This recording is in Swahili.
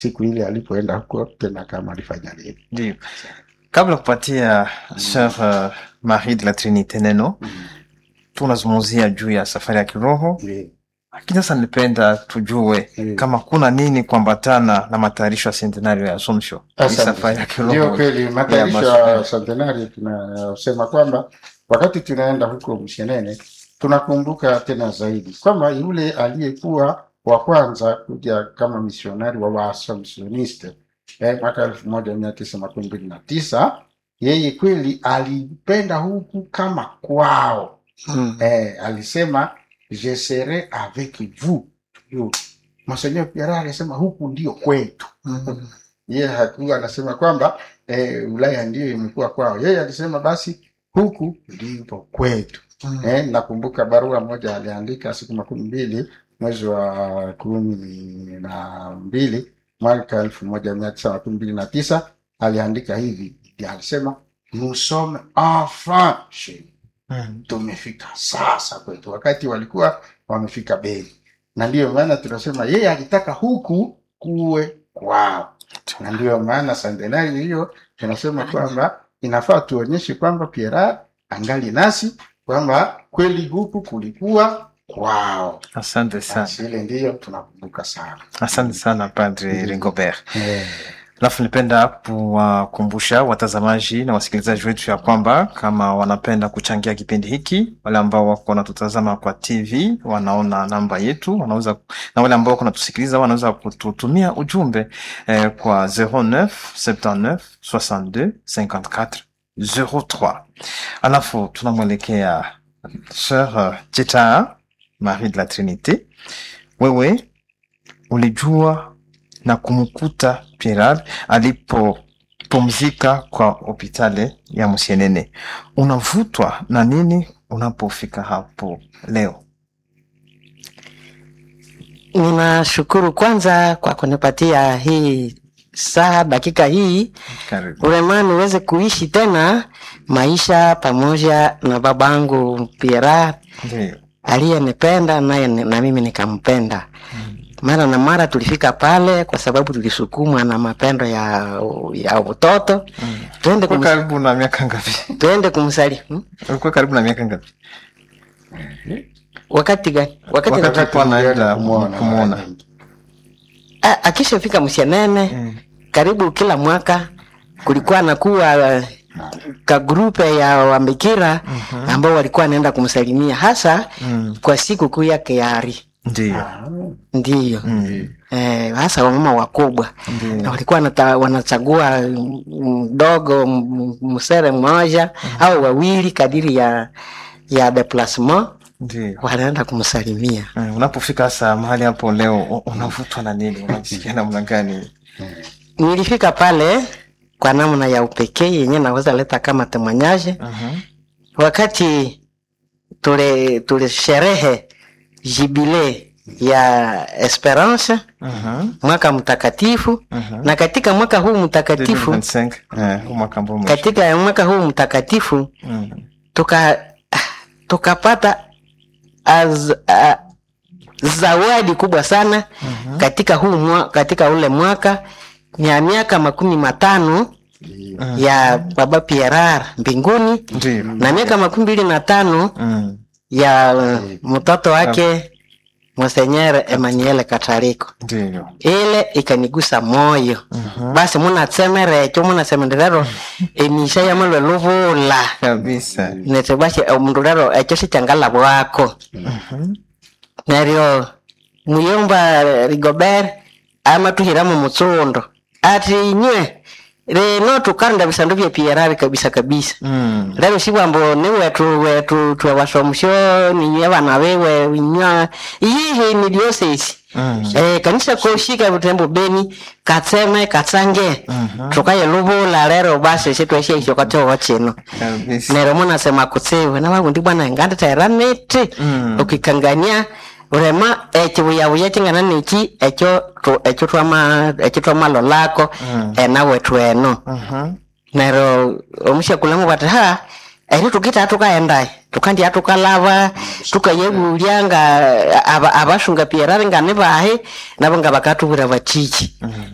siku ile alipoenda huko tena kama alifanya nini. Ndio. Kabla kupatia Sœur uh, Marie de la Trinité neno, tunazungumzia juu ya safari ya kiroho, Ndio. lakini sasa nipenda tujue Ndio. kama kuna nini kuambatana na matayarisho ya centenario ya Assumption. Hii Asante. safari ya Ndio kiroho. kweli, matayarisho ya ya centenari tunasema kwamba wakati tunaenda huko Mshenene tunakumbuka tena zaidi kwamba yule aliyekuwa wa kwanza kuja kama misionari wa Waassumptioniste eh, mwaka elfu moja mia tisa makumi mbili na tisa yeye kweli alipenda huku kama kwao Mm. eh, alisema je serai avec vous Yo, Monseigneur Pierre alisema huku ndio kwetu Mm. yeye hakuwa anasema kwamba eh, Ulaya ndiyo imekuwa kwao. Yeye alisema basi huku ndipo kwetu. Mm. Eh, nakumbuka barua moja aliandika siku makumi mbili mwezi wa kumi na mbili mwaka elfu moja mia tisa makumi mbili na tisa aliandika hivi, alisema nous sommes enfin chez nous." Mm. tumefika sasa kwetu, wakati walikuwa wamefika Beni, na ndiyo maana tunasema yeye alitaka huku kuwe kwao na ndiyo maana santenari hiyo tunasema kwamba inafaa tuonyeshe kwamba Pierre angali nasi kwamba kweli huku kulikuwa kwao. Asante sana. Basi ile ndiyo tunakumbuka sana Asante sana Padre Ndio. Rigobert. eh, Alafu nipenda kuwakumbusha watazamaji na wasikilizaji wetu ya kwamba kama wanapenda kuchangia kipindi hiki, wale ambao wako wanatutazama kwa TV wanaona namba yetu, wanaweza na wale ambao wako wanatusikiliza wanaweza kututumia ujumbe eh, kwa 09 79 62 54 03. Alafu tunamwelekea Sœur Cheta Marie de la Trinité, wewe ulijua na kumkuta Pierre alipopumzika kwa hospitali ya Msienene. Unavutwa na nini unapofika hapo leo? Ninashukuru kwanza kwa kunipatia hii saa dakika hii Karibu. urema niweze kuishi tena maisha pamoja na babangu Pierre Ndio. aliyenipenda naye ni- na mimi nikampenda. Mara na mara tulifika pale kwa sababu tulisukumwa na mapendo ya ya utoto. Twende Ulikuwa kum, karibu na miaka ngapi? twende kumsali. Hmm? Ulikuwa karibu na miaka ngapi? Wakati gani? Wakati, Wakati- wakati Alikuwa anaenda kumuona kumuona. mara nyingi. akishafika Msienene Mm. karibu kila mwaka kulikuwa nakuwa uh, ka grupe ya wambikira ambao walikuwa wanaenda kumsalimia hasa Mm. kwa siku kuu yake ya Ari. Ndio. Ah, Ndiyo. Mm. Eh, hasa wamama wakubwa na Ndio. walikuwa wanata, wanachagua mdogo m- msere mmoja au wawili kadiri ya ya deplasement Ndio. wanaenda kumsalimia. Mm, Unapofika sasa mahali hapo leo u- unavutwa na nini? Unajisikia namna gani? Nilifika pale kwa namna ya upekee yenye naweza leta kama temanyaje Mhm. wakati tule tule sherehe jibile ya Esperance Mhm. mwaka mtakatifu, Mhm. na katika mwaka huu mtakatifu 2025. Eh, huu mwaka ambao umeisha. katika mwaka huu mtakatifu Mhm. tuka tukapata az, a, zawadi kubwa sana Mhm. katika huu mwa, katika ule mwaka ya miaka makumi matano ndiyo. ya baba Pierre mbinguni Ndio. na miaka makumi mbili na tano Mm. ya uh, mtoto wake Monsenyer Emmanuel Kataliko. Ndio. Ile ikanigusa moyo Mhm. basi munatsemere ekyo munasemenderero emisha yamalwe luvula Kabisa. nete basi omundu rero ekyo sikyangalabwako Mhm. neryo muyomba rigobert amatuhira mu mutsundo ati inywe reno tukarunda bisandu bya PRR kabisa kabisa Mm. rero sibwambo ni wetu wetu twewasomusyo ninywe bana bewe inywa iyihi ni diocese Mm. eh, kanisa koshika butembo beni katseme katsange Mhm. tukaye luvula rero basi sitweshe isyo katowo chino Kabisa. nero munasema kutsiwe na wagundi bwana nganditaira miti Mm. ukikangania urema ekibuyabuya kingana niki ekyo tu- ekyo twama ekyo twamalolako Mm. enawe tweno Mhm. nero omushakulamu bati ha eri tukita tukaendaye tukandi tukalava tukayebulya nga aba- abashunga pierari nga nibahe nabo nga bakatubwira batiki Mhm.